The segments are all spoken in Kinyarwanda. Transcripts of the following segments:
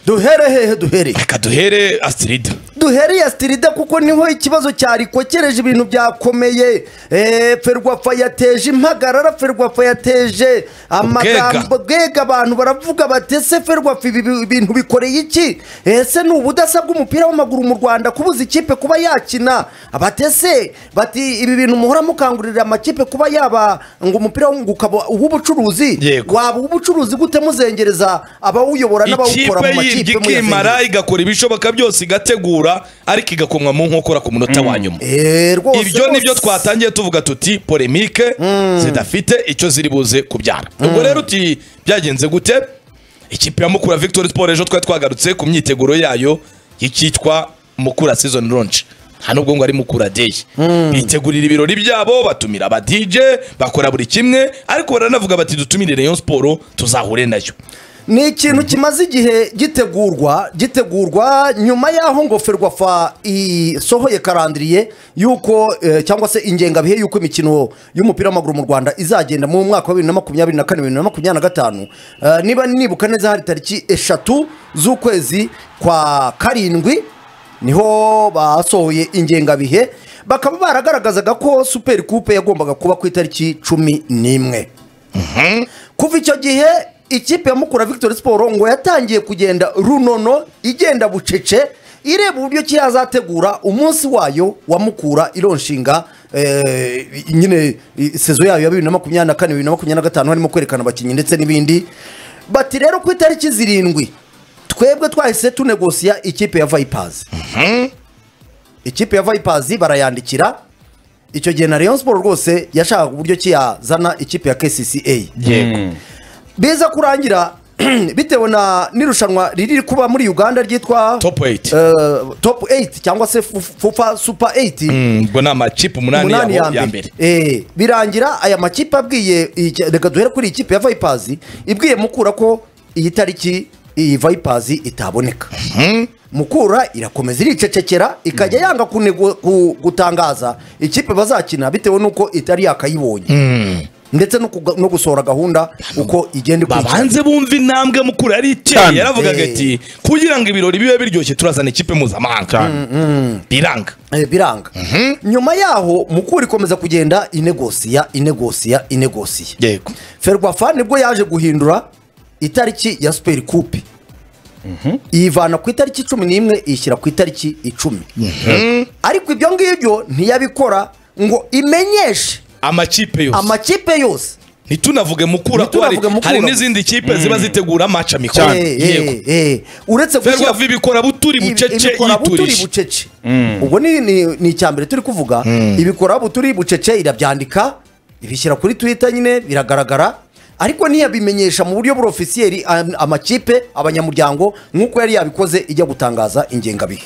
duhere hehe duhere reka duhere astirida duhereye asitirida kuko niho ikibazo cyarikokereje ibintu byakomeye Eh, ferwafa yateje impagarara ferwafa yateje amagambo bwega abantu baravuga bati ese ferwafa ibi bi- ibintu bikoreye iki ese ni ubudasa bw'umupira w'amaguru mu rwanda kubuza ikipe kuba yakina batese bati ibi bintu muhora mukangurira amakipe kuba yaba ngo umupira wo- ngo ukaba uw'ubucuruzi Yego. waba uw'ubucuruzi gute muzengereza abawuyobora n'abawukora ikipe mu yirya makipe muyazengera? ikimara igakora ibishoboka byose igategura ariko igakomwa mu nkokora ku munota wa nyuma Eh, rwose ibyo rwose. nibyo twatangiye tuvuga tuti polemike zidafite icyo ziri buze kubyara ubwo rero uti byagenze gute ikipe ya mukura victory sport ejo twari twagarutse ku myiteguro yayo y'icyitwa mukura season launch nta nubwo ngo ari mukura day bitegurira ibirori byabo batumira aba DJ bakora buri kimwe ariko baranavuga bati dutumire Rayon Sport tuzahure nayo ni ikintu kimaze igihe gitegurwa gitegurwa nyuma y'aho ngo ferwafa isohoye karandiriye y'uko eh, cyangwa se ingengabihe y'uko imikino y'umupira w'amaguru mu rwanda izagenda mu mwaka wa bibiri na makumyabiri na kane bibiri na makumyabiri na gatanu Eh, niba nibuka neza hari tariki eshatu z'ukwezi kwa karindwi niho basohoye ingengabihe bakaba baragaragazaga ko superi kupe yagombaga kuba ku itariki cumi n'imwe kuva icyo gihe ikipe ya mukura victoire siporo ngo yatangiye kugenda runono igenda bucece ireba uburyo ki yazategura umunsi wayo wa mukura ironshinga eh, nyine eh, sezo yayo ya bibiri na makumyabiri na kane bibiri na makumyabiri na gatanu harimo kwerekana abakinnyi ndetse n'ibindi bati rero ku itariki zirindwi twebwe twahise tunegosiya ikipe ya vayipazi ikipe ya vayipazi barayandikira icyo gihe na Rayon siporo rwose yashakaga uburyo ki yazana ikipe ya kcca yego biza kurangira bitewe na n'irushanwa riri kuba muri uganda ryitwa Top eight. eh, top 8 cyangwa se Fu- fufa super 8 Mm, ubwo ni amakipe umunani umunani yabo ya mbere Eh, birangira aya makipe abwiye iyi- reka duhere kuri iyi kipe ya vayipazi ibwiye mukura ko iyi tariki iyi vayipazi itaboneka mukura irakomeza iricecekera ikajya yanga kunego- ku- gutangaza ikipe bazakina bitewe n'uko itari yakayibonye ndetse no kuga- no gusohora gahunda uko igenda ikurikirana babanze bumva intambwe mukuru yari iteye Cyane. yaravugaga Eh. ati kugira ngo ibirori bibe biryoshye turazana ikipe mpuzamahanga biranga Eh, biranga nyuma yaho mukura ikomeza kugenda inegosiya inegosiya inegosiya yego ferwafa nibwo yaje guhindura itariki ya superi kupe iyivana ku itariki cumi n'imwe iyishyira ku itariki icumi ariko ibyo ngibyo ntiyabikora ngo imenyeshe amakipe yose amakipe yose ntitunavuge mukura ko hari Ntitunavuge Mukura. hari n'izindi kipe ziba zitegura amaca mikoro Cyane. Eh, eh, yego eh, uretse gushyira- ferwafa ibikora buturi bucece ibikora buturi yiturije bucece ubwo ni- ni ni icya mbere turi kuvuga ibikora buturi bucece irabyandika ibishyira kuri twita nyine biragaragara ariko ntiyabimenyesha mu buryo burofisiyeri am- amakipe abanyamuryango nk'uko yari yabikoze ijya gutangaza ingengabihe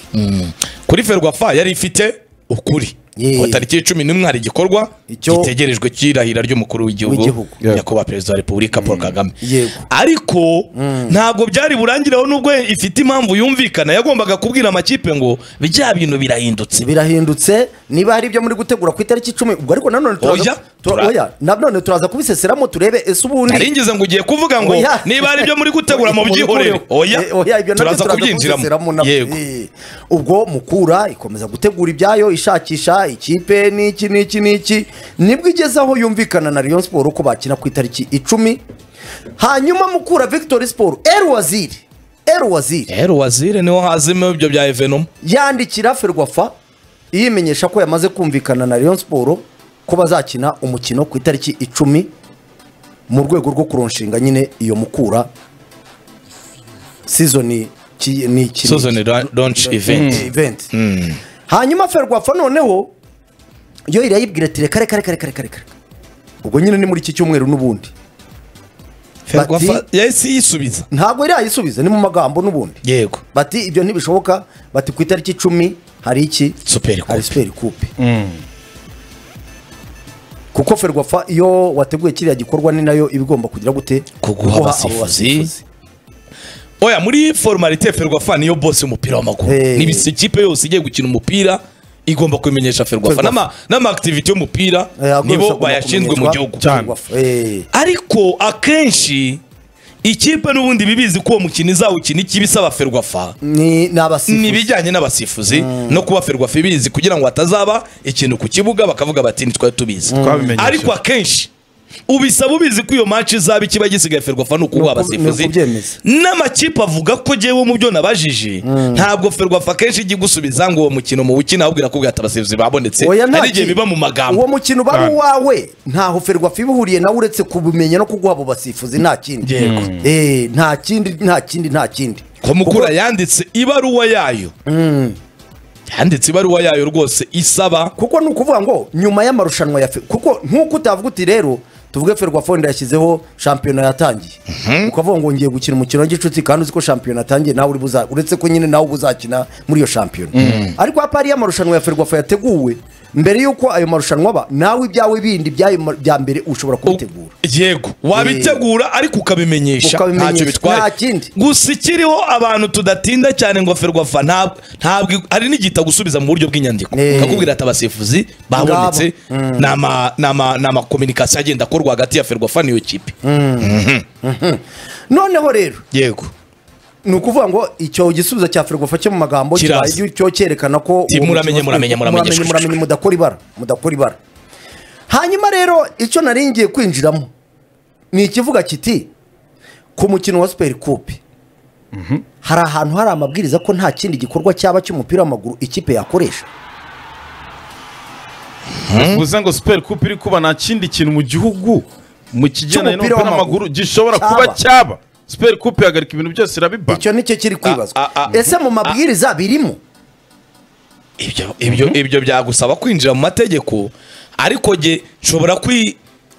kuri ferwafa yari ifite ukuri Yeah. ngo tariki ya cumi n'imwe hari igikorwa Icyo- gitegerejwe cy'irahira ry'umukuru w'igihugu W'igihugu. Yeah. nyakubahwa perezida wa repubulika paul kagame Yego. ariko ntabwo byari burangiraho nubwo ifite impamvu yumvikana yagombaga kubwira amakipe ngo bya bintu birahindutse birahindutse niba hari ibyo muri gutegura ku itariki icumi ubwo ariko nanone turaza- Oya, tura- tura- oya, nanone turaza kubiseseramo turebe ese ubundi nari ngize ngo ugiye kuvuga ngo Oya. niba hari ibyo muri gutegura mu byihorere oya Eh, oya ibyo nabyo turaza kubyinjiramo kubiseseramo nabyo. yego Eh, ubwo mukura ikomeza gutegura ibyayo ishakisha ikipe n'iki n'iki n'iki nibwo igeze aho yumvikana na Rayon Sport ko bakina ku itariki icumi hanyuma mukura Victory Sport El Waziri El Waziri rero wazire niho hazimo ibyo bya evenoma yandikira ferwafa yimenyesha ko yamaze kumvikana na Rayon Sport ko bazakina umukino ku itariki icumi mu rwego rwo kuronshinga nyine iyo mukura sizoni ki- ni iki- season launch event event hanyuma ferwafa noneho yo irayibwira ati reka reka reka reka reka reka ubwo nyine ni muri iki cyumweru n'ubundi ferwafa Bati- yahise yisubiza ntabwo irayisubiza ni mu magambo n'ubundi yego bati ibyo ntibishoboka bati ku itariki icumi hari iki Super Coupe. hari superi kupe kuko ferwafa iyo wateguye kiriya gikorwa ni nayo iba igomba kugira gute Kuguha Guha abasifuzi. abo basifuzi. oya muri formalite ferwafa niyo bose y'umupira w'amaguru Eh. ni bisi ikipe yose igiye gukina umupira igomba kubimenyesha ferwafa Ferwafa. n'ama n'amakitivite y'umupira Eh, agomba nibo kugomba bayashinzwe mu kumenyeshwa gihugu Cyane. Ferwafa. Eh, ariko akenshi ikipe n'ubundi bibizi ko uwo mukino izawukina iki bisaba ferwafa ni ni ni abasifuzi ibijyanye n'abasifuzi no kuba ferwafa ibizi kugira ngo hatazaba ikintu ku kibuga bakavuga bati ntitwari tubizi Twabimenyesheje. ariko akenshi ubisaba ubizi ko iyo match izaba ikiba gisigaye ferwafa ni Ni ukuguha uku- ni abasifuzi ukubyemeza. n'amakipe avuga ko jyewe mu byo nabajije ntabwo ferwafa kenshi ijya igusubiza ngo uwo mukino mu wukina ahubwo irakubwira ati abasifuzi babonetse Oya, nta hari igihe ki- biba mu magambo uwo mukino uba ari Right. uwawe ntaho ferwafa iba ihuriye nawe uretse kubimenya no kuguha abo basifuzi nta kindi Yego. Eh, nta kindi nta kindi nta kindi komukura Kuko- yanditse ibaruwa yayo yanditse ibaruwa yayo rwose isaba kuko ni ukuvuga ngo nyuma y'amarushanwa ya fe- kuko nk'uko utavuga uti rero tuvuge ferwafa wenda yashyizeho shampiyona yatangiye ukavuga ngo ngiye gukina umukino w'igicuti kandi uzi ko shampiyona yatangiye nawe uri buza uretse ko nyine nawe uba uzakina muri iyo shampiyona ariko hapa hariyo amarushanwa ya ferwafa yateguwe mbere y'uko ayo marushanwa aba nawe ibyawe bindi by'ayo ma- bya mbere ushobora kubitegura yego wabitegura ariko ukabimenyesha Ukabimenyesha, ntacyo bitwaye nta kindi. gusa ikiriho abantu tudatinda cyane ngo ferwafa ntabwo ntabwo hari n'igita gusubiza mu buryo bw'inyandiko Eh. kakubwira ati abasifuzi babonetse ni ama- ni ama- ni amakominikasiyo agenda akorwa hagati ya ferwafa n'iyo kipe noneho rero yego ni ukuvuvuga ngo icyo gisubizo cya ferwafa cyo mu magambo Kiraza. kibaye cyo cyerekana ko Ti uwo muramenye, mukino- muramenye, muramenye, muramenye muramenye mudakora ibara mudakora ibara hanyuma rero icyo nari ngiye kwinjiramo ni ikivuga kiti ku mukino wa superi kupe hari ahantu hari amabwiriza ko nta kindi gikorwa cyaba cy'umupira w'amaguru ikipe yakoresha bivuze ngo super coupe iri kuba nta kindi kintu mu gihugu mu kigendanye Cy'umupira n'umupira w'amaguru gishobora kuba Cyaba. cyaba super coupe ihagarika ibintu byose irabibana icyo nicyo kiri kwibazwa Ah, ah, ah. ese mu mabwiriza birimo ibyo ibyo ibyo byagusaba kwinjira mu mategeko ariko jye nshobora kwi-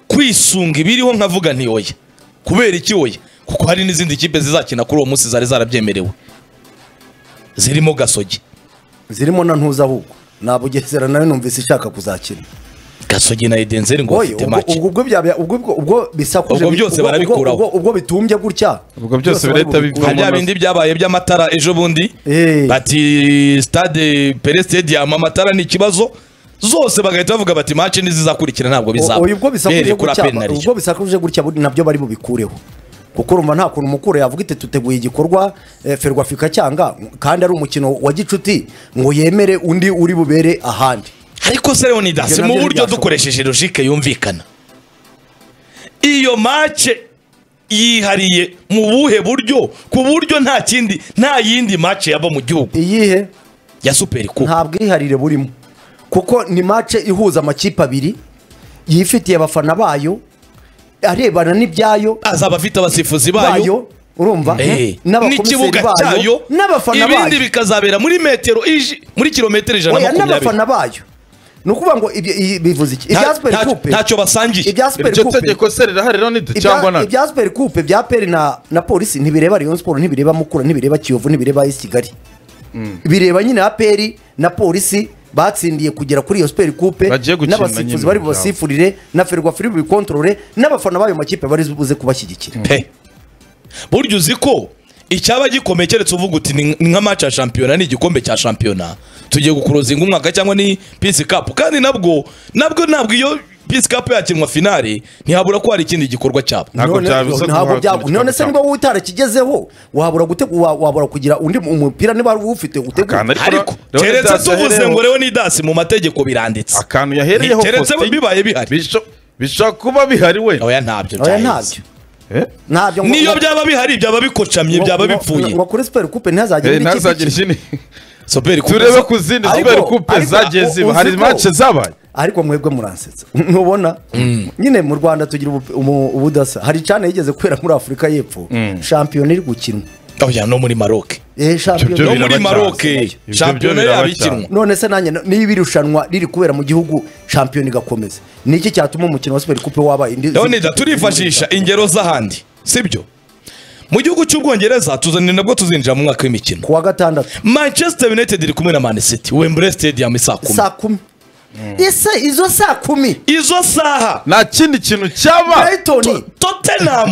kwisunga ibiriho nkavuga nti oya kubera iki oya kuko hari n'izindi kipe zizakina kuri uwo munsi zari zarabyemerewe zirimo gasogi zirimo na ntuza ahubwo nabugesera nayo numvise ishaka kuzakina gasogi na edenzeri ngo Oye, bafite ubwo make ubwo ubwo byabya- ubwo ubwo- ubwo bisakuje Ubwo byose ubwo- barabikuraho. ubwo- ubwo bitumbye gutya Ubwo byose birahita barabikuraho. bivamo. bya bindi byabaye by'amatara ejo bundi Eh. bati stade pere stadium amatara ni ikibazo zose bagahita bavuga bati match ntizizakurikira ntabwo bizaba Oye, ubwo bisakuje Bereye kuri gutya penalty. ubwo bisakuje gutya bu- nabyo bari bubikureho kuko urumva nta kuntu umukuru yavuga iti tuteguye igikorwa eh, ferwafa ikacyanga kandi ari umukino wa gicuti ngo yemere undi uri bubere ahandi ariko se leonidas Ibyo mu nabyo buryo ntibyashoboka. dukoresheje logike yumvikana iyo mace yihariye mu buhe buryo ku buryo nta kindi nta yindi mace yaba mu gihugu iyihe ya superi kupe nta bwiharire burimo kuko ni mace ihuza amakipe abiri yifitiye abafana bayo arebana n'ibyayo azaba afite abasifuzi bayo bayo urumva eh, n'abakomiseri n'ikibuga bayo cyayo n'abafana ibindi bayo bikazabera muri metero iji- muri kilometero ijana oya na makumyabiri n'abafana bayo ni ukuvuga ngo ibyo- i- bivuze iki Nta- ibya superi nta- kupe ntacyo basangiye ibya superi iryo kupe tegeko se rirahari ronide cyangwa ibya- ntabwo ibya superi kupe bya peri na na polisi ntibireba rayon siporo ntibireba mukura ntibireba kiyovu ntibireba esi kigali bireba nyine ya peri na polisi batsindiye kugera kuri iyo superi kupe Bagiye gukina nyine n'abasifuzi bari mu byabo. bubasifurire na ferwa firi bubikontorore n'abafana b'ayo makipe bari buze kubashyigikira pe burya uzi ko icyaba gikomeye keretse uvuga uti ni ni nka match ya shampiyona ni igikombe cya shampiyona tugiye gukurozinga umwaka cyangwa ni pisi kapu kandi nabwo nabwo ntabwo iyo pisi kapu yakinwa finale ntihabura ko hari ikindi gikorwa cyabo None- byabuza ntabwo guhabwa byabu- ikindi none se gikorwa niba wowe utarakigezeho wabura gutegu- wa- wabura kugira undi mu- umupira niba wari uwufite utegura Akana- ariko Leonidas keretse tuvuze yahereyeho- ngo rero ni dasi mu mategeko biranditse akantu yahereyeho keretse Faustin, bibaye bihari bisho- bishobora kuba bihari we oya ntabyo oya byahise ntabyo ntabyo ngo- niyo ngo- byaba bihari byaba bikocamye ngo- byaba ngo- bipfuye ngo kuri super coupe ntihazagire Eh, indi kipe ntazagira ikina. ikindi soberi turebe ku zindi Ariko- super coupe ariko- zagiye uzi hari ko- match zabaye ariko mwebwe muransetsa ntubona nyine mu rwanda tugira ubu- umu- ubudasa hari icana yigeze kubera muri afurika y'epfo shampiyona iri gukinwa oya no muri maroke Eh, shampiyona- Ibyo no biraba muri cyane. maroke Ibyo shampiyona biraba yaba cyane. ikinwa none se nanjye niba irushanwa riri kubera mu gihugu shampiyona igakomeza ni iki cyatuma umukino wa super coupe wabaye indi leonidas turifashisha ingero z'ahandi sibyo mu gihugu cy'ubwongereza tuzanira nabwo tuzinjira mu mwaka w'imikino ku wa gatandatu manchester united iri kumwe na man city wembley stadium isaa saa kumi kumi ese izo saa kumi izo saha nta kindi kintu cyaba brighton tottenham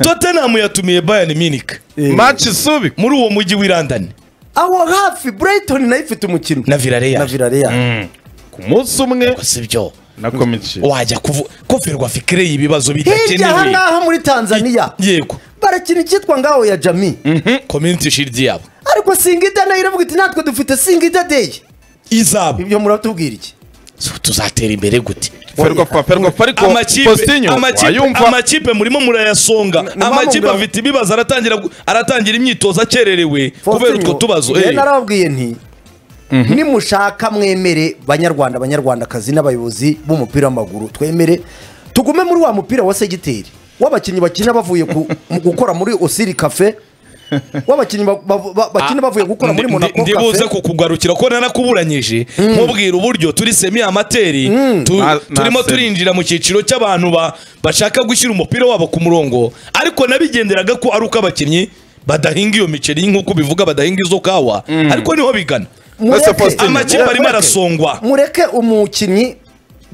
tottenham yatumiye bayern munich Eh, match isubi muri uwo mujyi w'i london aho hafi brighton nayo ifite umukino na villarreal na villarreal ku munsi umwe Ubwo si byo na komisiyo wajya kuvu- kuvirwa fikire y'ibibazo hirya aha bidakenewe ngaha muri tanzania yego barakina icyitwa ngaho ya jami community shield yabo ariko singida nayo iravuga iti natwe dufite singida deyi izabo ibyo muratubwira iki tuzatera imbere gute ferwafa ferwafa ariko amakipe postinyo amakipe wayumva amakipe murimo murayasonga mpamvu amakipe mbona- afite ibibazo aratangira gu- aratangira imyitozo akererewe kubera utwo tubazo rero eh. narababwiye nti nimushaka mwemere banyarwanda banyarwandakazi n'abayobozi b'umupira w'amaguru twemere tugume muri wa mupira wa segiteri w'abakinnyi bakina bavuye ku- mu gukora muri osiri kafe w'abakinnyi ba- ba- ba- bakina bavuye gukora muri Ndi- monako ndi buze kafe kukugarukira ko nanakuburanyije nkubwira uburyo turi semi amateri tu- Na- turimo na semi. turinjira mu cyiciro cy'abantu ba- bashaka gushyira umupira wabo ku murongo ariko nabigenderaga ko ari uko abakinnyi badahinga iyo miceri nk'uko bivuga badahinga izo kawa ariko niho bigana Mureke- Wese Faustin. Amakipe arimo mureke- arasongwa. mureke umukinnyi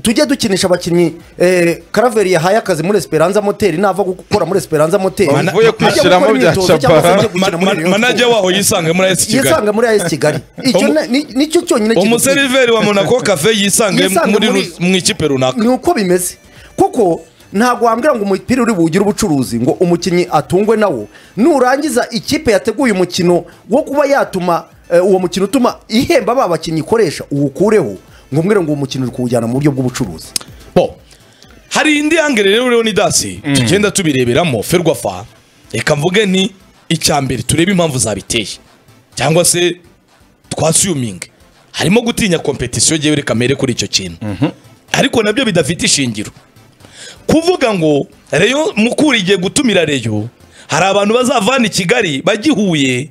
tujye dukinisha abakinnyi eh, karaveri yahaye akazi muri esperanza moteri nava gukora muri esperanza moteri Mana- Ajya gukora kwishyiramo bya imyitozo cyangwa se Chabarra. ajya gukina Ma- muri ma- Rayon manager Sports. waho yisange muri AS Kigali yisanga muri AS Kigali icyo Umu- na- ni- nicyo cyonyine kidukwiye. umuseriveri wa monaco cafe yisange Yisange muri muri- ru- mu ikipe runaka ni uko bimeze kuko ntabwo wambwira ngo umupira uri bugire ubucuruzi ngo umukinnyi atungwe nawo nurangiza ikipe yateguye umukino wo kuba yatuma eh, uwo mukino utuma ihemba ba bakinnyi ikoresha uwukureho ngo mbwire ngo uwo mukino uri kuwujyana mu buryo bw'ubucuruzi bo hari indi yangere rero rero ni dasi tugenda tubireberamo ferwafa reka mvuge ni icya mbere turebe impamvu zabiteye cyangwa se twasiyuminge harimo gutinya kompetisiyo yewe reka mere kuri icyo kintu ariko nabyo bidafite ishingiro kuvuga ngo reyo mukura igiye gutumira reyo hari abantu bazavana i kigali bagihuye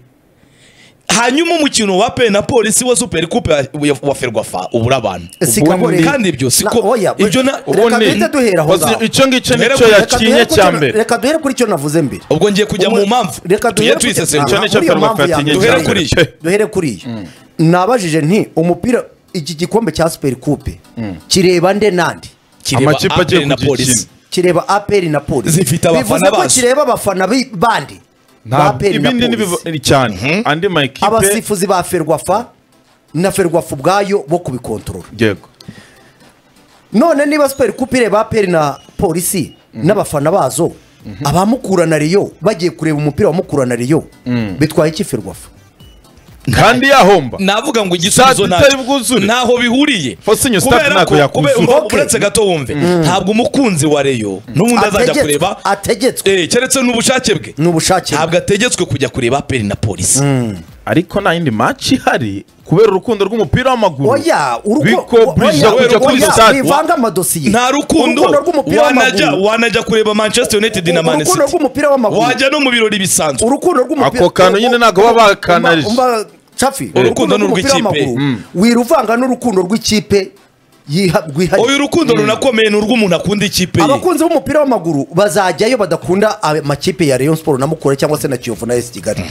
hanyuma umukino wa pe na polisi wa superi kupe wa- wa ferwafa ubura abantu Sikabore- kandi ibyo siko Na- oya, ibyo na Reka duhite duhera aho Postinyo, ngaho. icyo ngicyo Mbere nicyo kuri- Reka yakinye duhere ku cya cyo- mbere reka duhere kuri icyo navuze mbere ubwo ngiye kujya mu mpamvu reka tuye duhere kuri- twisesengura Icyo nicyo Muri iyo Ferwafa mpamvu ya yatinye Duhere mbere. kuri iyo. duhere kuri iyo nabajije nti umupira iki gikombe cya superi kupe kireba nde nandi kireba Amakipe APR agiye na kugikina. polisi kireba aperi na polisi Zifite abafana bivuze ko bazo. kireba abafana bi- bandi ba ntabwo aperi na ibindi ni polisi biva- cyane andi mayikipe abasifuzi ba ferwafa na ferwafa ubwayo bo kubikontorora yego none niba superi kupe ireba aperi na polisi n'abafana bazo abamukura na riyo bagiye kureba umupira wa mukura na riyo bitwaye iki ferwafa kandi yahomba navuga ngo igisubizo Saa nta- tutari bwuzure. ntaho bihuriye Fosinyo staff kubera ntabwo ko yakwishyura. kubera- urumva Okay. uretse gato wumve ntabwo umukunzi wa reyo n'ubundi azajya Ategetswe- kureba ategetswe eh, keretse n'ubushake bwe ni ubushake bwe. ntabwo ategetswe kujya kureba aperi na polisi ariko nta yindi maci ihari kubera urukundo rw'umupira w'amaguru oya Biko urugo Bridge kubera kujya kuri oya, stade wivanga amadosiye nta rukundo urukundo rw'umupira wanajya w'amaguru wanajya kureba manchester united na man urukundo city rw'umupira w'amaguru wajya no mu birori bisanzwe urukundo rw'umupira Ako kantu nyine ntabwo baba bakanarije. cafi Urukundo ni rw'umupira urw'ikipe. w'amaguru, wiruvanga n'urukundo rw'ikipe yiha- rwihariye uyu urukundo runakomeye ni urw'umuntu akunda ikipe ye abakunzi b'umupira w'amaguru bazajyayo badakunda amakipe ya Rayon Sport na Mukura cyangwa se na Kiyovu na AS Kigali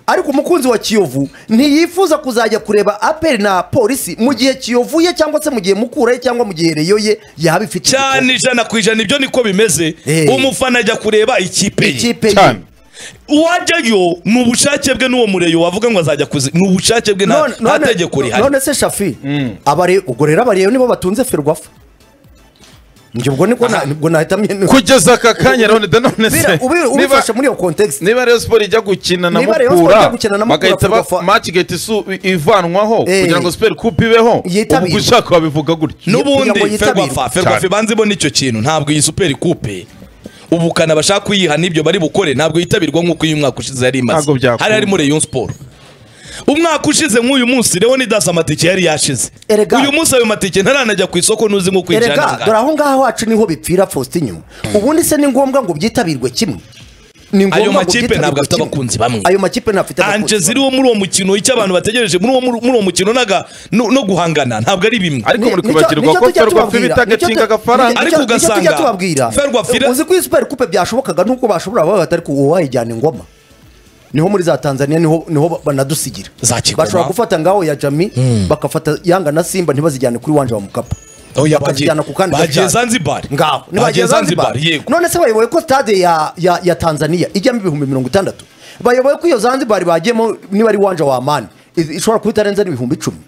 ariko umukunzi wa Kiyovu ntiyifuza kuzajya kureba APR na polisi mu gihe Kiyovu ye cyangwa se mu gihe Mukura ye cyangwa mu gihe Rayon ye yaba ifite cyane ijana ku ijana ibyo niko bimeze Eh. umufana ajya kureba ikipe ye ikipe ye cyane uwajyayo ni ubushake bwe n'uwo mureyo wavuga ngo azajya kuzi ni ubushake bwe nta None- nta none- tegeko rihari none se shafi abare ubwo rero abariyo nibo batunze ferwafa njye ubwo niko na- ubwo nahitamye kugeza aka kanya rero da none se Bira- ubi- niba ubifashe muri iyo context niba Rayon Sport ijya gukina na Niba Rayon Sport ijya Mukura gukina na Mukura, bagahita Ferwafa- ba match igahita isu- ivanwaho Eh. kugira ngo Super Coupe ibeho Yitabirwe. ubwo ushaka wabivuga gutyo kugira ngo n'ubundi yitabirwe. ferwafa ferwafa Cyane. ibanze ibona icyo kintu ntabwo iyi superi kupe ubukana bashaka kuyiha n'ibyo bari bukore ntabwo yitabirwa nk'uko uyu mwaka ushize yari imaze Ntabwo byakunda. hari harimo reyo siporo umwaka ushize nk'uyu munsi rero nidasi amatike yari yashize Erega. uyu munsi ayo matike ntaranajya ku isoko ntuzi nk'uko erega dore ijana aho ngaho wacu niho bipfira Faustin ubundi se ni ngombwa ngo byitabirwe kimwe ni ngo Ayo makipe byitabirwe ntabwo afite kimwe. abakunzi bamwe. ayo makipe ntafite anje ziri wo muri uwo mukino icyo abantu bategereje muri uwo muri uwo mukino n'aga- no no guhangana ntabwo ari bimwe ariko Ni- muri nicyo- kwibagirwa nicyo ko tujya Ferwafa tubabwira. ibita Nicyo agakinga tu- agafaranga Ariko nicyo- nicyo ugasanga tujya tubabwira Ferwafa ira- uzi ko iyi super coupe byashobokaga nuko bashobora baba batari ku uwayijyana ingoma niho muri za tanzania niho niho ba- banadusigira Za Kigoma. bashobora gufata ngaho ya jami bagafata yanga na simba ntibazijyane kuri wanje wa mukapa Oya, bakazijyana ku kandi bagiye gasyari. Zanzibar. ngaho Bagiye ntibagiye Zanzibar, zanzibar yego. none se bayoboye ko stade ya ya ya tanzania ijyamo ibihumbi mirongo itandatu bayoboye ko iyo zanzibar bagiyemo niba ari wanje wa mani ishobora kuba itarenze n'ibihumbi icumi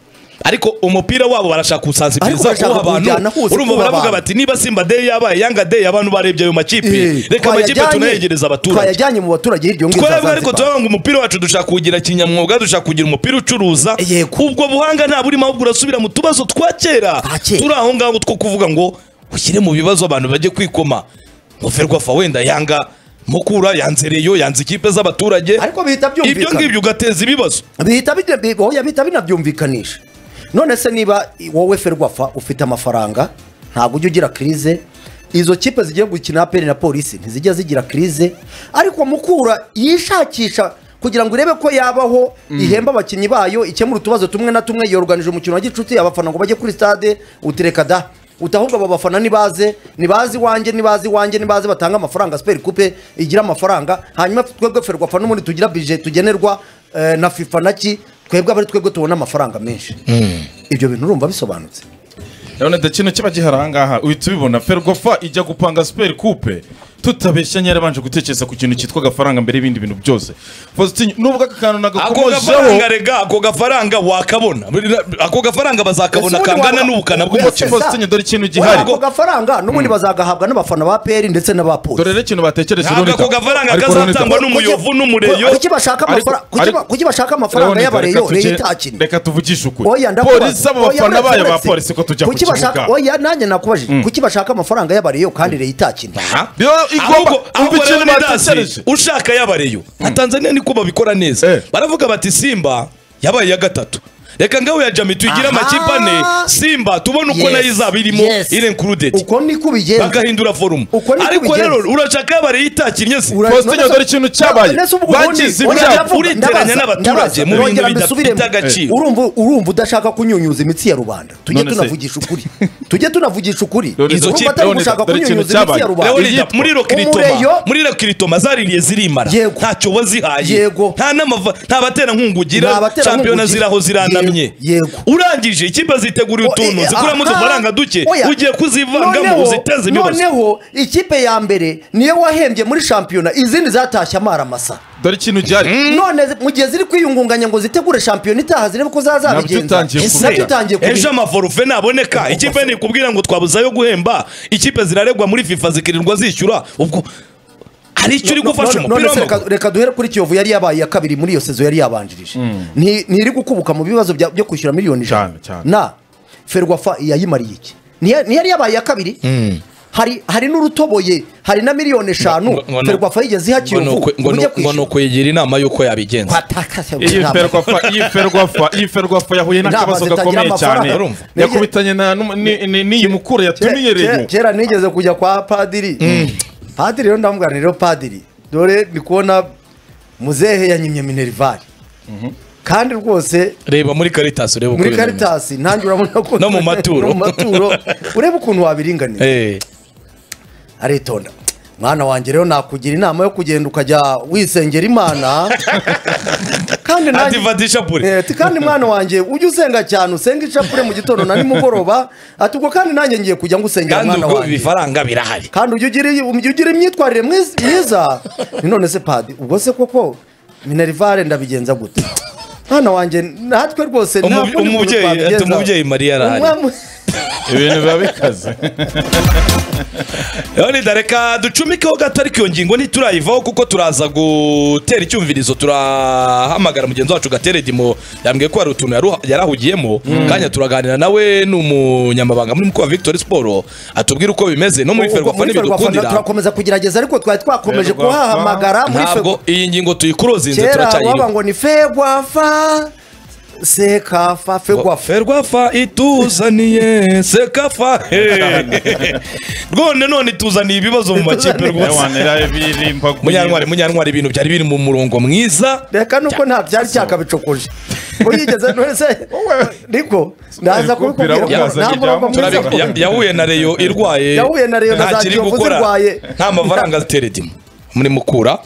ariko umupira wabo barashaka Ariko kuwusansibiliza bashaka kuwuha abantu kuwujyana hose urumva kuwuha baravuga abantu. bati niba simba day yabaye yanga day abantu barebye ayo makipe reka amakipe tunayegereza abaturage twayajyanye mu baturage hirya yo twebwe ariko Zanzibar. turavuga ngo umupira wacu dushaka kuwugira kinyamwuga dushaka kugira umupira ucuruza Yego. ubwo buhanga nta burimo ahubwo urasubira mu tubazo twa kera Twa kera. turi aho ngaho two kuvuga ngo ushyire mu bibazo abantu bajye kwikoma ngo ferwafa wenda yanga mukura yanze reyo yanze ikipe z'abaturage ariko bihita ibyo byumvikana ngibyo ugateza ibibazo bihita bina- bi- oya, bihita binabyumvikanisha none se niba i- wowe ferwafa ufite amafaranga ntabwo ujya ugira kirize izo kipe zigiye gukina aperi na polisi ntizijya zigira kirize ariko mukura yishakisha kugira ngo irebe ko yabaho ihemba abakinnyi bayo ikemura utubazo tumwe na tumwe yoruganije umukino wa gicuti abafana ngo bajye kuri stade utireka da utahubwo aba bafana nibaze nibaze iwanjye nibaze iwanjye nibaze batanga amafaranga siperi kupe igira amafaranga hanyuma twebwe ferwafa n'ubundi tugira bije tugenerwa eh, na fifa naki twebwe aba ari twebwe tubona amafaranga menshi ibyo bintu urumva bisobanutse urabona da kino kiba gihari ahangaha uhita ubibona ferwafa ijya gupanga superi kupe tutabeshya nyarabanje gutekereza ku kintu cyitwa agafaranga mbere y'ibindi bintu byose fositini nubwo aka kantu ako nagakomojeho gafaranga rega ako gafaranga wakabona ako gafaranga bazakabona Ese ubundi kangana waba- n'ubukana Ese bw'umukino sa- Faustin, dore ikintu Oya, gihari. ako gafaranga n'ubundi bazagahabwa n'abafana ba peri ndetse dore n'abapolisi rero ikintu batekereje Ntabwo ako gafaranga kazatangwa Kuki- n'umuyovu n'umureyo kuki bashaka Ariko- amafara- kuki ba- ariko- kuki bashaka amafaranga Leonida, y'abareyo reka reyo tujye- itakina reka tuvugishe ukuri Oya ndakubaza. polisi abo Oya, bafana bayo uretse- ba polisi ko tujya ku Kuki bashaka- kibuga Oya nanjye nakubajije kuki bashaka amafaranga y'abareyo kandi reyo itakina Yo, igomba- ahubwo umva ahubwo ikintu Leonidas batekereje. ushaka yabareyo nka tanzania niko babikora neza Eh. baravuga bati simba yabaye iya gatatu reka ngaho ya jami tuyigire Aha. amakipe ane simba tubone uko Yes. nayo izaba irimo Yes. irenkurudeti uko niko bigenza bagahindura forumu Uko niko ariko bigenza. rero urashaka yabareyo itakinnye se Ura- Faustin, none se- dore ikintu cyabaye. none se ubu ubundi- Bagize none ibyago. ndavuga, Uriteranya ndabaza, ndabaza. n'abaturage mu bintu Nongera mbisubiremo. bidafite agaciro. urumva urumva udashaka kunyunyuza imitsi ya rubanda tujye None se- tunavugisha ukuri tujye tunavugisha ukuri Leonidas, Urumva Leonidas, atari gushaka dore ikintu kunyunyuza imitsi ya cyabaye. rubanda Leonida Iyitwa. muri Umureyo. rokiritoma muri rokiritoma zaririye zirimara Yego. ntacyo wazihaye Yego. nta n'amava nta baterankunga Nta ugira baterankunga shampiyona ugira. ziraho ziranamye Yego. Yego. urangije ikipe ziteguriye O- utuntu eh, zikuramo aha. udufaranga duke Oya. ugiye kuzivangamo Noneho- ziteze ibibazo noneho ikipe ya mbere niyo wahembye muri shampiyona izindi zatashye amaramasa dore ikintu gihari none zi- mu gihe ziri kwiyungunganya ngo zitegure shampiyona itaha zirebe ko Nabyo zazabigenza utangiye Ese, nabyo utangiye kubi- ejo amaforufe naboneka ikipe nikubwira ngo twabuzayo guhemba ikipe ziraregwa muri fifa zikirirwa zishyura ubwo hari icyo uri gufasha None- none umupira se reka- w'amaguru reka duhere kuri kiyovu yari yabaye iya kabiri muri iyo sezo yari yabanjirije Nti- ntiri gukubuka mu bibazo bya- byo kwishyura miliyoni ijana Cyane, cyane. na ferwafa yayimariye iki Ntiya- ntiyari yabaye iya kabiri hari hari n'urutoboye hari na miliyoni eshanu Ngo- ngo- ferwafa yigeze iha kiyovu mujye kwishyura uko yigira inama y'uko yabigenza Watakase- iyi ntabwo- ferwafa iyi ferwafa iyi ferwafa yahuye Inama n'akabazo zitagira gakomeye cyane amafaranga. Urumva. yakubitanye na n'um- ni- ni- n'iyi mukura yatumiye Ke- rero ke- kera nigeze kujya kwa padiri padiri rero ndamubwira nti rero padiri dore ndi kubona muzehe yanyimye minerivare kandi rwose reba muri karitasi urebe uko muri bimeze. karitasi nanjye urabona ko No mu maturo. no mu maturo urebe ukuntu wabiringaniza Eh. aritonda mwana wanjye rero nakugira inama yo kugenda ukajya wisengera imana kandi nanjye- Ativata ishapure. Eh, ati kandi mwana wanjye ujye usenga cyane usenge ishapure mu gitondo na nimugoroba ati ubwo kandi nanjye ngiye kujya ngusengera kandi mwana ubwo wanjye ibifaranga birahari kandi ujye ugira ujye ugira imyitwarire mwiz- myiza Ni none se padi ubwo se koko minerivare ndabigenza gute mwana wanjye natwe rwose Umubi- nta kundi kuntu umubyeyi- ati twabigenza. umubyeyi Mariya arahari. Umwana- ibintu biba bikaze Leoni dareka ducumikeho gato ariko iyo ngingo ntiturayivaho kuko turaza gutera icyumvirizo turahamagara mugenzi wacu gatere dimo yambwiye ko hari utuntu yaruha- yarahugiyemo kanya turaganira nawe ni umunyamabanga muri mukuru wa victoire sport atubwira uko bimeze no muri ubwo ferwafa muri Ferwafa ntibidukundira turakomeza kugerageza ariko twari twakomeje Ferwafa. kuhahamagara muri ntabwo Ferwafa. iyi ngingo tuyikurozinze kera waba turacyayiruka ngo ni fegwafa sekafa fegwafa ferwafa ituzaniye sekafa Hey. rwone none ituzaniye ibibazo mu makipe rwose yawanira ibirimba munyantwari munyantwari ibintu byari biri mu murongo mwiza reka nuko nta byari cyakabicokoje uyigeze none se niko ndaza kubibwira kubikubwira ntabwo bukazanye ibyangombwa. uragwa mwiza Turabi- kuko- ya- yahuye na reyo irwaye Yahuye na Rayon na nta za kiri Kiyovu gukora zirwaye. nta mafaranga teredimo muri mukura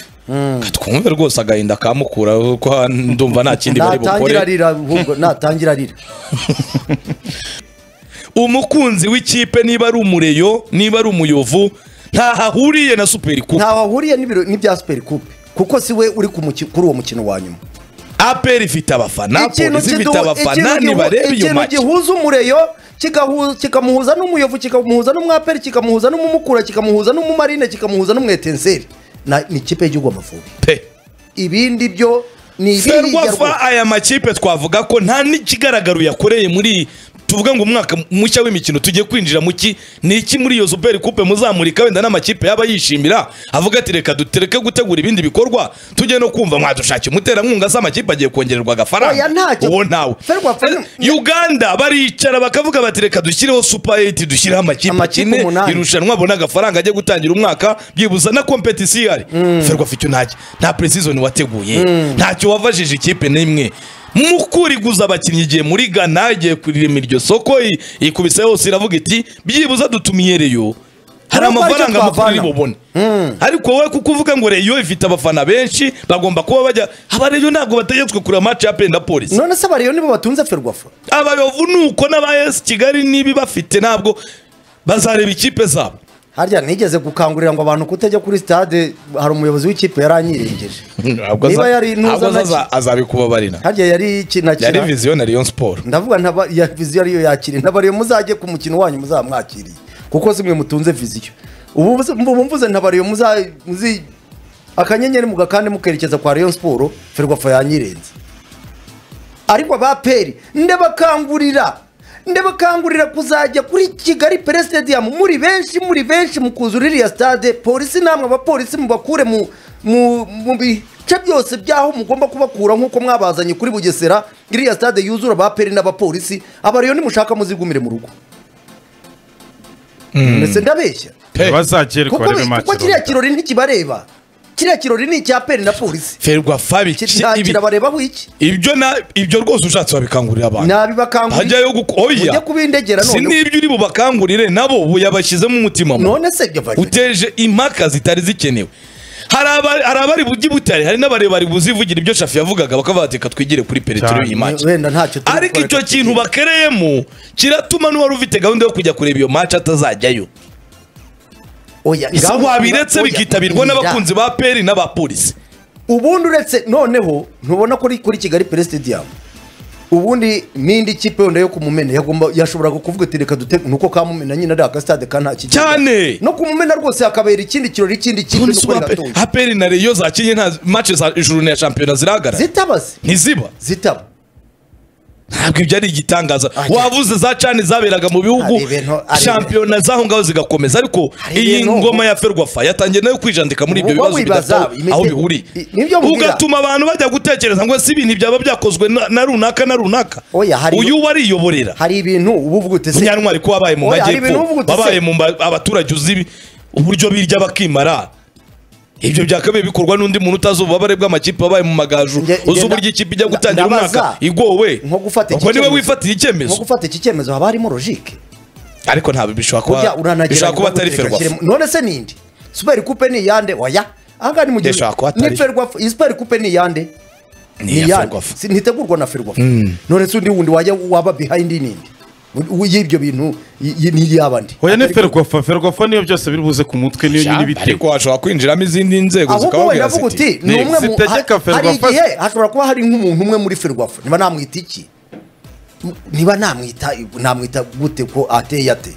twumve rwose agahinda ka mukura kuko ndumva nta kindi bari natangira bukore arira ahubwo natangira arira umukunzi w'ikipe niba ari umureyo niba ari umuyovu ntaho ahuriye na superi kuko ntaho ahuriye n'ibiro- n'ibya superi kupe kuko si we uri ku muki- kuri uwo mukino wa nyuma aperi ifite abafana ikintu polisi ifite kidu- abafana ikintu gihu- ntibareba iyo ikintu maci gihuza umureyo kigahu- kikamuhuza n'umuyovu kikamuhuza n'umwaperi kikamuhuza n'umumukura kikamuhuza n'umumarine kikamuhuza n'umwetenseri Na- ni ikipe y'igihugu amavubi pe ibindi byo ni ferwafa ibindi aya makipe twavuga ko nta n'ikigaragaro yakoreye muri tuvuga ngo umwaka mushya w'imikino tugiye kwinjira mu ki ni iki muri iyo super coupe muzamurika wenda n'amakipe yaba yishimira avuga ati reka dutereke gutegura ibindi bikorwa tujye no kumva mwadushakira umuterankunga se amakipe agiye kongererwa Oya, agafaranga ntacyo. uwo ntawe Ferwafa ni- Eh, uganda baricara bakavuga bati reka dushyireho super 8 dushyireho amakipe Amakipe akine umunani. irushanwa abona agafaranga ajye gutangira umwaka byibuza na kompetisiyo ihari ferwafa icyo ntacyo nta preseason wateguye ntacyo wavajije ikipe n'imwe mu kuriguza abakinnyi igihe muri gana igiye kurirema iryo soko i- ikubise hose iravuga iti byibuza dutumiye reyo hari Nubwo aricyo amafaranga twavana. makuru bubone ariko wowe kuko uvuga ngo reyo ifite abafana benshi bagomba kuba bajya aba reyo ntabwo bategetswe kureba match ya penda polisi none se abariyo nibo batunze ferwafa abayovu nuko n'abayesi kigali nibi bafite ntabwo bazareba ikipe zabo harya nigeze gukangurira ngo abantu kutajya kuri stade hari umuyobozi w'ikipe yaranyirengeje Niba yari ntuza ntabwo naki- aza- azabikubabarira harya yari yari kinakira viziyo na rayon siporo ndavuga ntaba ya viziyo ariyo yakiriye ntabariyo muzajye ku mukino wanyu muzamwakiriye kuko zimwe mutunze viziyo ubu mvuze- ubu mvuze ntabariyo muza muzi akanyenyeri mu gakande mukerekeza kwa Rayon Sport Ferwafa yanyirenze ariko abaperi ndabakangurira ndabakangurira kuzajya kuri kigali pere stadium muri benshi muri benshi mukuzura iriya stade polisi namwe abapolisi mubakure mu mu mu bice byose by'aho mugomba kubakura nk'uko mwabazanye kuri bugesera iriya stade yuzura abaperi n'abapolisi abariyo nimushaka muzigumire mu rugo mbese ndabeshya Pe, bazagerwa kuko barebe be- match kuko kiriya kirori ntikibareba kiriya kirori ni icya peri na polisi ferwa fabi Ki- ki- nta ibi- kirabarebaho iki ibyo na ibyo rwose ushatse wabikangurira abantu nabibakangurira hajyayo guko oya Mujye kubindegera si noneho. n'ibyo uri bubakangurire nabo ubu yabashyizemo umutima mu none se byo bari- uteje impaka zitari zikenewe hari aba- hari abari bugi butare hari n'abarebari buzivugira ibyo shafi yavugaga bakavuga bati reka twigire kuri peretero Cyane. iyi match wenda ntacyo turi ariko gukora. icyo kintu bakereyemo kiratuma n'uwari ufite gahunda yo kujya kureba iyo match atazajyayo oya isa ngaho wabiretse oya, bikitabirwa oya. n'abakunzi ba peri n'abapolisi ubundi uretse noneho ntubona kuri kuri kigali pere stadium ubundi n'indi kipe wenda yo kumumena yagomba yashoboraga kuvuga ati reka dute nuko kamumena nyine ari agasitade ka nta kigega Cyane. no kumumena rwose hakabera ikindi kirori ikindi kipe None nuko se ubu Ape- rigatuza. aperi na reyo zakinnye nta match za ijuru ya shampiyona zirahagarara zitaba se ntiziba zitaba ntabwo ibyo ari igitangaza Ajya. wavuze za cani zaberaga mu bihugu Hari ibintu- hari ibintu- shampiyona z'aho ngaho zigakomeza ariko Hari iyi ibintu- ngoma ya ferwafa yatangiye nayo kwijandika muri ibyo Uba bibazo wibaza, bidataho imite- aho bihuriye i- nibyo mbwira. ugatuma abantu bajya gutekereza ngo ese ibintu byaba byakozwe na- na runaka na runaka Oya, hari- uyu we ariyoborera hari ibintu uba uvuga uti se munyantwari ko wabaye mu Oya, hari ibintu uvuga uti majyepfo se- wabaye mu mba- abaturage uzi ibi- uburyo birya bakimara ibyo byakabaye bikorwa n'undi muntu utazi ububabare bw'amakipe wabaye mu magaju Nge- nge uzi nda- uburyo ikipe ijya nda- gutangira ndabaza. umwaka igowe Nko gufata iki ubwo niwe cyemezo. wifatiye nko icyemezo gufata iki cyemezo haba harimo logike ariko ntabwo bishobora kurya kuba bishobora kuba atari ferwafa kirimo none se nindi super coupe ni iyande oya ahangaha ni mu gihe Ndashaka ko atari. ni ferwafa iyi super coupe ni iyande Ni iya Ferwafa. Si- ntitegurwa na ferwafa none se undi wundi wajya waba behind nindi U- y'ibyo bintu y- y- ni iyaba ndi oya ni Atari- ferwafa ferwafa niyo byose biri buze ku mutwe niyo nyine ibitego ariko hashobora kwinjiramo izindi nzego ahubwo wenda zikababwira avuga uti ziti ni umwe mu zitegeka ha- hari Ferwafa- igihe hashobora kuba hari nk'umuntu umwe muri ferwafa niba namwita iki M- niba namwita namwita gute ko ateye ate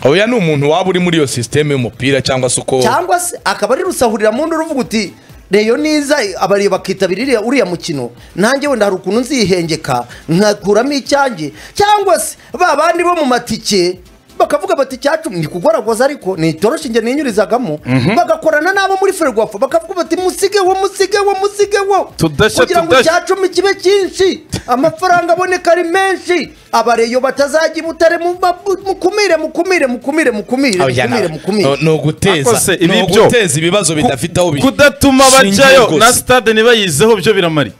oya ni umuntu waba uri muri iyo sisiteme y'umupira cyangwa se uko cyangwa se akaba ari rusahurira mu ndu ruvuga uti reyo niza abariye bakitabira iriya- uriya mukino nanjye wenda hari ukuntu nzihengeka nkakuramo icyanjye cyangwa se ba bandi bo mu matike bakavuga bati cyacu ni kugoragoza ariko ni itoroshi njye ninyurizagamo bagakorana n'abo muri ferwafa bakavuga bati musige wo musige wo musige wo Tudashya, kugira ngo tudashya. icya cumi kibe cyinshi amafaranga aboneka ari menshi abareyo batazajya i butare mu- mu- mukumire mukumire mukumire mukumire Oya, mukumire na- mukumire no- ni uguteza Ariko se ni ibi byo- uguteza ibibazo bidafite aho bi- kudatuma bishingiye bajyayo rwose. na stade ntibayizeho byo biramari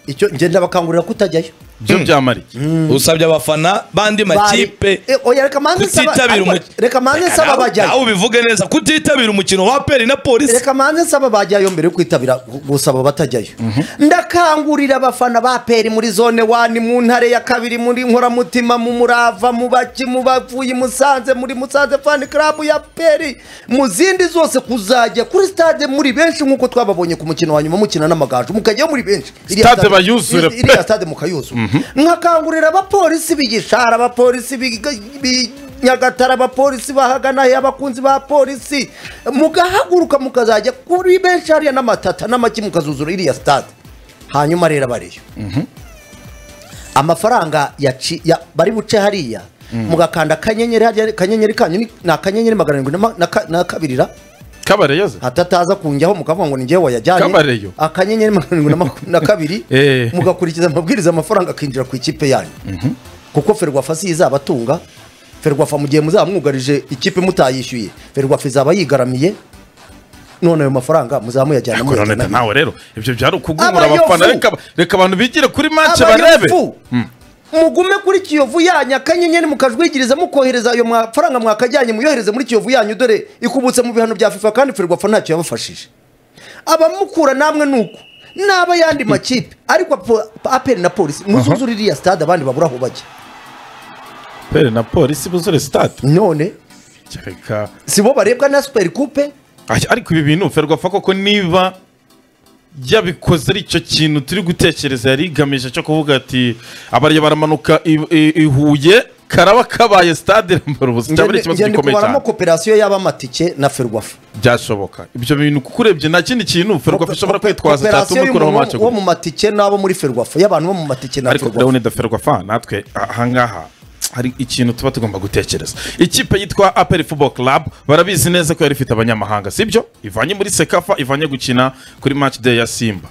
icyo ngenda bakangurira kutajyayo byo byamariye usabye abafana bandi makipe Eh, oya reka manze nsaba kutitabira ariko- umukino reka manze nsaba nawe abajyayo ubivuge neza kutitabira umukino wa peri na polisi reka manze nsaba abajyayo mbere yo kwitabira gu- gusaba abatajyayo ndakangurira abafana ba peri muri zone wani mu ntare ya kabiri muri nkoramutima mu murava mu baki mu bavuye musanze muri musanze fani karabu ya peri mu zindi zose kuzajya kuri stade muri benshi nk'uko twababonye ku mukino wa nyuma mukina n'amagaju mukajyayo muri benshi Iriya Stade bayuzure iri- iriya stade mukayuzura nkakangurira abapolisi b'igishara abapolisi b'i- b'i- nyagatare abapolisi bahagana he abakunzi ba polisi mugahaguruka mukazajya kuri benshi hariya n'amatata n'amaki mukazuzura iriya stade hanyuma rero abariyo amafaranga yaci- ya- bari buce hariya mugakanda akanyenyeri hariya akanyenyeri kanyu ni- ni akanyenyeri magana arindwi na ma- na ka- na kabiri ra kabareyo hatataza kunjyaho mukavuga ngo ni njyewe wayajyanye Kabareyo. akanyenyeri magana arindwi na maku- na kabiri Eh. mugakurikiza amabwiriza amafaranga akinjira ku ikipe yanyu kuko ferwafa si izabatunga ferwafa mu gihe muzaba mwugarije ikipe mutayishyuye ferwafa izaba yigaramiye none ayo mafaranga muzaba muyajyana kuraneta muyajyana nawe rero ibyo byari ukugumura Abayofu. abafana reka- reka abantu bigire kuri make barebe abayofu mugume kuri kiyovu yanyu akanyenyeri mukajwigiriza mukohereza ayo mafaranga mwakajyanye muyohereze muri kiyovu yanyu dore ikubutse mu bihano bya fifa kandi ferwafa ntacyo yabafashije abamukura namwe nuko naba yandi makipe ariko po- aperi na polisi muzuzura iriya stade abandi babura aho bajya pere na polisi buzure sitade none reka si bo barebwa na superi kupe Ay- ariko ibi bintu ferwafa koko niba yabikoze ari icyo kintu turi gutekereza yari igamije cyo kuvuga ati abariya baramanuka i- i- i Huye karaba kabaye stade irambara ubusa cyaba ari ikibazo ngende gikomeye kubaramo cyane koperasiyo y'abamatike na ferwafa byashoboka ibyo bintu kuko urebye nta kindi kintu ferwafa ishobora kwitwaza cyatuma Koperasiyo ikuraho y'umuntu make wo mu matike n'abo muri ferwafa y'abantu bo mu matike na ariko ferwafa ndabona idaferwa fa natwe ahangaha hari ikintu tuba tugomba gutekereza ikipe yitwa aperi football club barabizi neza ko yari ifite abanyamahanga sibyo ivanye muri sekafa ivanye gukina kuri match day ya simba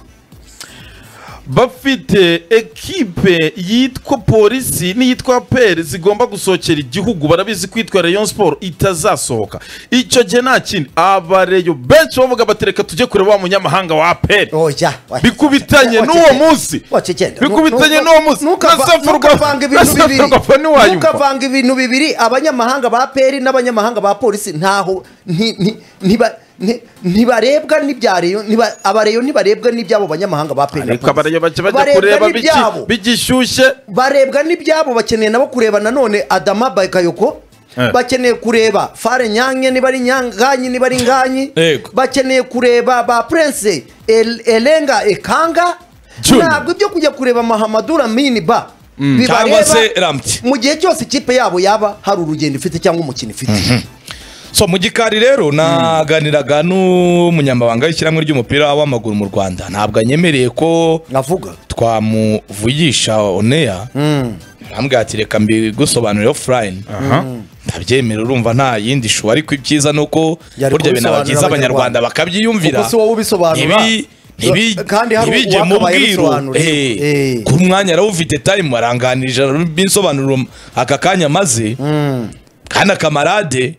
bafite ekipe yitwa polisi n'iyitwa aperi zigomba gusohokera igihugu barabizi ko yitwa rayon sport itazasohoka icyo gihe nta kindi abareyo benshi bavuga batereka tujye kureba wa munyamahanga wa aperi oya bikubitanye n'uwo munsi wacecenda bikubitanye n'uwo munsi ntukavanga ibintu bibiri ntiwayumva ntukavanga ibintu bibiri abanyamahanga ba peri n'abanyamahanga ba polisi ntaho nti- nti- ntiba- nti- ntibarebwa n'ibyareyo ntiba- abareyo ntibarebwa n'ibyabo banyamahanga ba peri na ariko abarayo polisi. bajya bajya Barebwa kureba bigi- n'ibyabo. bigishyushye barebwa n'ibyabo bakeneye nabo kureba nanone adama bakayoko Eh. bakeneye kureba fare nyange niba ari nyanganyi niba ari nganyi Yego. bakeneye kureba ba prince El- elenga ekanga Junior. ntabwo ibyo kujya kureba mahamadura mini ba cyangwa bibareba se ramti mu gihe cyose ikipe yabo yaba hari urugendo ifite cyangwa umukino ifite so mu gikari rero naganiraga n'umunyamabanga w'ishyirahamwe ry'umupira w'amaguru mu rwanda ntabwo anyemereye ko nkavuga twamuvugisha oneya arambwira ati reka mbigusobanurire offline aha ndabyemera urumva nta yindi shu ariko ibyiza ni uko Yari burya kubisobanurira binababyiza Abanyarwanda. abanyarwanda bakabyiyumvira Kuko si wowe ubisobanura. Ntibi- ntibi- Kandi hari ntibijye mu uwakabaye bwiru abisobanurira. Eh, Eh. ku mwanya arawufite time aranganirije binsobanurira aka kanya maze kana kamarade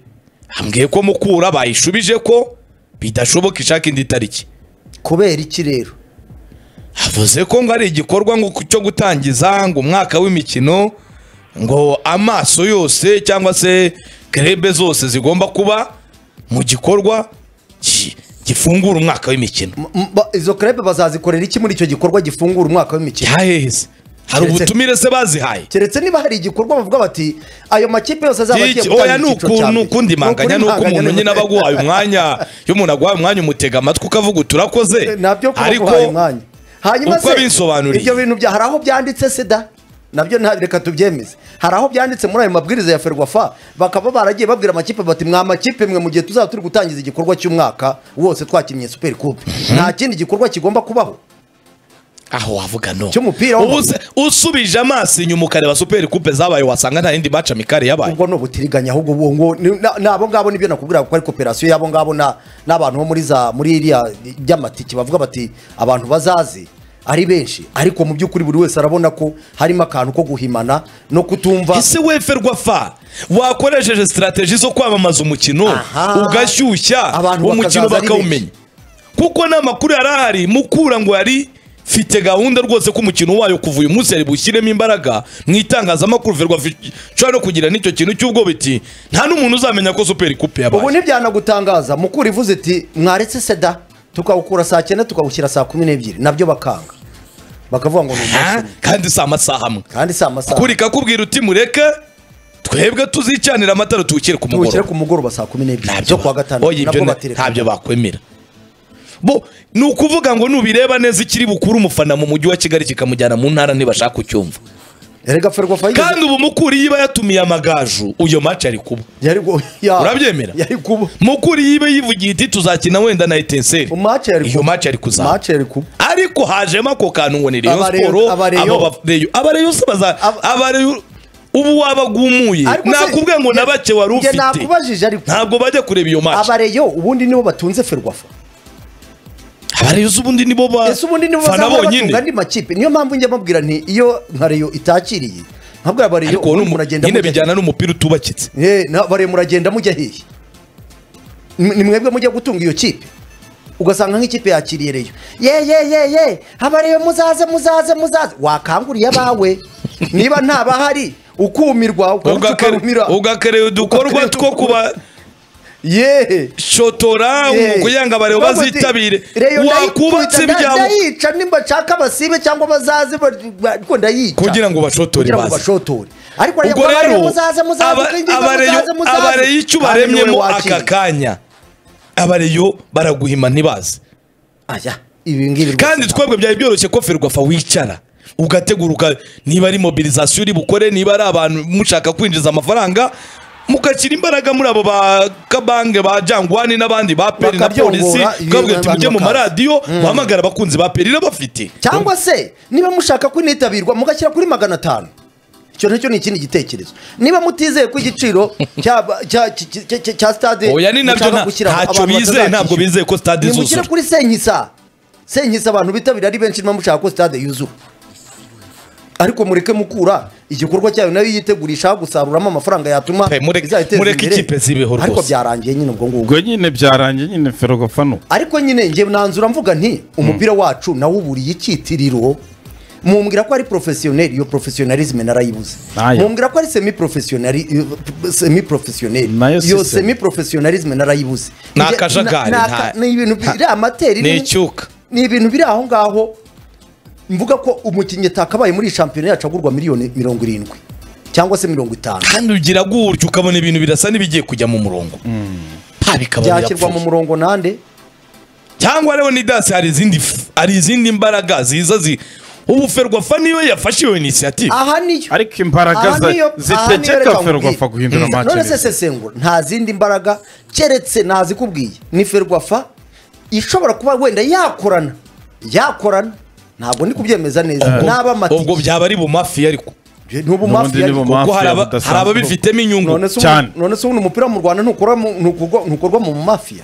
ambwiye ko mukura bayishubije ko bidashoboka ishaka indi tariki kubera iki rero avuze ko ngo ari igikorwa ngo cyo gutangiza ngo umwaka w'imikino ngo amaso yose cyangwa se kerebe zose zigomba kuba mu gikorwa gi- gifungura umwaka w'imikino M- m- ba- izo krebe bazazikorera iki muri icyo gikorwa gifungura umwaka w'imikino byaheheze hari Keretse- ubutumire se bazihaye keretse niba hari igikorwa bavuga bati ayo makipe yose azaba agiye Iki- oya ni icyiciro cya uku- ni mbere." ukundi manganya Ni ni ukuri uko umuntu manganya nyine aba aguhaye umwanya iyo umuntu aguhaye umwanya umutega amatwi ukavuga uti urakoze nabyo kuba ariko aguhaye umwanya hanyuma uko abisobanuriye. ibyo bintu bya hari aho byanditse sida nabyo nta reka tubyemeze hari aho byanditse muri ayo mabwiriza ya ferwafa bakaba baragiye babwira amakipe bati mwa makipe mwe mu gihe tuzaba turi gutangiza igikorwa cy'umwaka wose twakinnye super coupe nta kindi gikorwa kigomba kubaho aho wavuga no Cy'umupira Ubu w'amaguru. se- usubije amaso inyuma ukareba superi kupe zabaye wasanga nta yindi maca mikari yabaye ubwo ni ubutiriganya ahubwo ubu ngo ni- na- ni abo ngabo nibyo nakubwira ko ari koperasiyo y'abo ngabo na- n'abantu bo muri za muri iriya ry'amatike bavuga bati abantu bazaze ari benshi ariko mu by'ukuri buri wese arabona ko harimo akantu ko guhimana no kutumva ese weferwa fa wakoresheje sitarateji zo kwamamaza umukino Aha. ugashyushya Abantu umukino bakazaza ari bakawumenya kuko n'amakuru yari ahari mukura ngo yari mfite gahunda rwose ko umukino wayo kuva uyu munsi yari bushyiremo imbaraga mu itangazamakuru verwa nshobora no kugira n'icyo kintu cy'ubwo biti nta n'umuntu uzamenya ko superi kupe ubu yabaye ntibyanagutangaza mukura ivuze iti mwaretse seda tukawukura saa cyenda tukawushyira saa kumi n'ebyiri nabyo bakanga bakavuga ngo ni umunsi Ha? umwe. kandi si amasaha amwe kandi si amasaha kuri kakubwira uti mureke twebwe tuzicanira amatara tuwukire ku tuwushyire mugoroba ku mugoroba saa kumi n'ebyiri ntabyo zo kuwa gatandatu oya ibyo nabwo na- batereka ntabyo bakwemera bo ni ukuvuga ngo nubireba neza ikiri bukuru umufana mu mujyi wa kigali kikamujyana mu ntara ntibashaka kucyumva erega ferwafa yigeze kandi ubu mukuri yiba yatumiye amagaju uyo maci ari kuba yari gu- ya- Urabyemera? yari kuba mukuri yiba yivugiye iti tuzakina wenda na etenseri Match yari iyo kuba. maci ari kuzaba mace yari kuba ariko hajemo ako kantu ngo ni reyo Abare- siporo Abareyo. abo bareyo abareyo se baza Ab- abareyo ubu wabagumuye Ariko se- nakubwiye ngo na bake wari Njye ufite nakubajije ariko ntabwo bajya kureba iyo maci abareyo ubundi nibo batunze ferwafa abareyo se ubundi nibo ba ese ubundi nibo fana bazahora bonyine batunga andi makipe niyo mpamvu njya mbabwira nti iyo nka reyo itakiriye nkabwira abareyo ariko ubundi numu- muragenda nyine mujya- bijyana n'umupira utubakitse Eh, na- bare muragenda mujya hehe Ni- ni mwebwe mujya gutunga iyo kipe ugasanga nk'ikipe yakiriye reyo ye ye ye ye abareyo muzaze muzaze muzaze wakanguriye abawe niba ntabahari ukumirwa ukaruta ukarumira ugakerewe udukorwa Ugakerewe two kuba ye shotora Yeah. kugira ngo abareba Bavuga ati, bazitabire "Reyo ndayikunda, wakubatse nda- ibyabo ndayica nimba nshaka basibe cyangwa bazaze ba- ba- ariko ndayica kugira ngo bashotore kugira ngo baze bashotore ariko rero ubwo rero muzaze muzaze aba- kwinjiza, abareyo muzaze, muzaze." abareyo icyo Kandi niwe baremyemo wakiriye. aka kanya abareyo baraguhima ntibaze aya ibi ngibi rwose kandi twebwe byari byoroshye ko ferwafa wicara ugateguruka niba ari mobilizasiyo uri bukore niba ari abantu mushaka kwinjiza amafaranga mukashyira imbaraga muri abo ba kabange ba jangwani n'abandi ba peri na Bakabyongora, polisi ibi twabwiye ati abantu mujye mu bakaza." maradiyo muhamagare abakunzi ba peri n'abafite cyangwa se niba mushaka ko initabirwa mugashyira kuri magana atanu icyo nacyo ni ikindi gitekerezo niba mutizeye ko igiciro cya cya- cya- cya- cya- cya stade oya ni nabyo mushaka nta- gushyiraho ntacyo abantu bizeye batazakishyura. ntabwo bizeye ko stade nimushyire izuzura kuri senkisa senkisa abantu bitabira ari benshi niba mushaka ko stade yuzura ariko mureke mukura igikorwa cyayo nayo yitegurisha gusaruramo amafaranga yatuma Pe, mureke- izayiteza mureke imbere. ikipe zibeho ariko rwose. byarangiye nyine ubwo ngubwo ubwo nyine byarangiye nyine ferwafa no ariko nyine njye nanzura mvuga nti umupira wacu nawo uburiye icyitiriro mumbwira ko ari porofesiyoneri iyo porofesiyonarizme narayibuze Nayo. mumbwira ko ari semi porofesiyonari semi porofesiyoneri Nayo iyo system. semi porofesiyonarizimu narayibuze Ni Njye- akajagari, na- na- nta- ni ibintu biri amateri ni ni- icyuka. ni ibintu biri aho ngaho mvuga ko umukinnyi atakabaye muri iyi shampiyona yacu agurwa miliyoni mirongo irindwi cyangwa se mirongo itanu kandi ugira gutyo ukabona ibintu birasa n'ibigiye kujya mu murongo nta bikaba byashyirwa mu birapfuye murongo nande cyangwa leonidas hari izindi f- hari izindi mbaraga ziza zi ubu ferwafa niyo yafashe iyo inisiyative aha niyo ariko imbaraga Aha za- niyo- aha niyo reka zitegeka nkubwire. ferwafa guhindura Mm. none se match sesengura nta zindi mbaraga keretse nazikubwiye ni ferwafa ishobora kuba wenda yakorana yakorana ntabwo ndi kubyemeza neza n'aba ubwo amatike byaba ari bumafi ariko n'ubu n'ubundi mafi ni mu ariko kuko mafi hari ya aba- hari budasanzwe ababifitemo inyungu none se Cyane. ubu- none se ubundi umupira mu rwanda ntukorwa mu- ntukorwa ntukorwa mu mafiya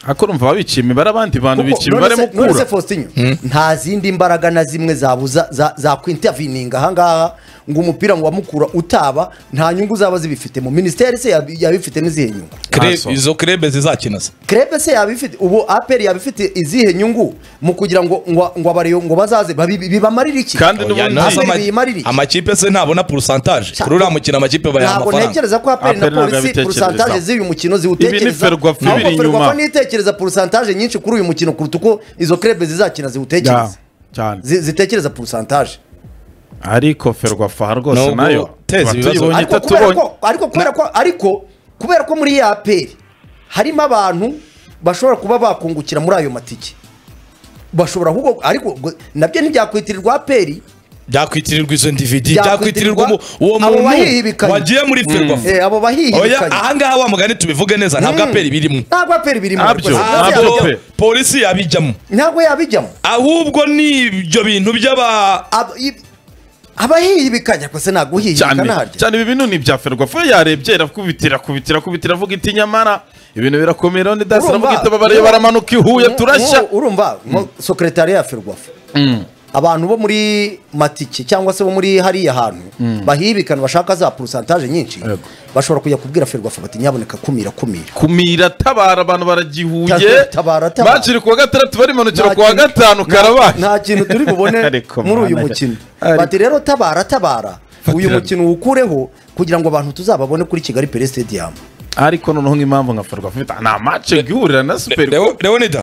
ariko urumva babiciye imibare abandi bantu Kuko biciye none imibare se- none se mukura Faustinho nta zindi mbaraga na zimwe zabuza za- zakwintavininga ahangaha ngo umupira ngo wamukura utaba nta nyungu zaba zibifitemo minisiteri se yab- yabifitemo izihe nyungu Kre- Ntaso. izo krebe zizakina se krebe se yabifite ubu aperi yabifite izihe nyungu mu kugira ngo ngo ngo abareyo ngo bazaze babi- bibamarire iki kandi Oya, n'ubundi ntazo Ntabwo ama- biyimarira iki. amakipe se ntabona porosantaje Cya- kuri uriya mukino amakipe bayaha ntabwo amafaranga ntekereza ko aperi na APR ntabwo polisi yabitekereza. porosantaje z'uyu mukino Ibi ni ziwutekereza Ferwafa ahubwo ibiri Ferwafa inyuma. niyo itekereza porosantaje nyinshi kuri uyu mukino kuruta uko izo krebe zizakina Ya, ziwutekereza cyane Zi- zitekereza porosantaje ariko ferwafa rwose Nubwo nayo teza tuba ibibazo. tuyibonye ariko kubera itatubonye ko ariko kubera ko ariko kubera ko muri ya aperi harimo abantu bashobora kuba bakungukira muri ayo matike bashobora ahubwo ariko ngo- nabyo ntibyakwitirwa aperi byakwitirirwa izo ndividi Byakwitirirwa byakwitirirwa umu- uwo abo muntu bahihibikanye. wagiye muri ferwafa eh, abo oya bahihibikanye ahangaha wa mugani tubivuge neza ntabwo aperi birimo ntabwo aperi birimo Ntabyo, rwose. Ntabwo ntabyo yabijyamo. pe. polisi yabijyamo ntabwo yabijyamo ahubwo ni ibyo bintu by'aba Ab- i- abahihibikanye rwose ntabwo uhihibika cyane ntaharya cyane ibi bintu ni ibya ferwafa yarebye irakubitira kubitira kubitira avuga iti nyamara ibintu birakomeye rero Urumva- ndasi aravuga iti ababareba baramanuka i huye Nko- turashya nko- urumva nko- sekretariya ya ferwafa abantu bo muri matike cyangwa se bo muri hariya hantu bahibikana bashaka za porosantaje nyinshi Yego. bashobora kujya kubwira ferwafa bati nyaboneka kumira kumira kumira tabara abantu baragihuye Tabara, tabara, tabara. bakiri kuwa gatandatu barimanukira Nta kuwa kintu- gatanu nta- karabaye nta kintu turi bubone Ariko muri uyu mwana, mukino ariko- bati rero tabara tabara uyu Fatirana. mukino uwukureho kugira ngo abantu tuzababone kuri kigali pere stadium ariko noneho nk'impamvu nka ferwafa ifite nta mace ihurira na superi Leonida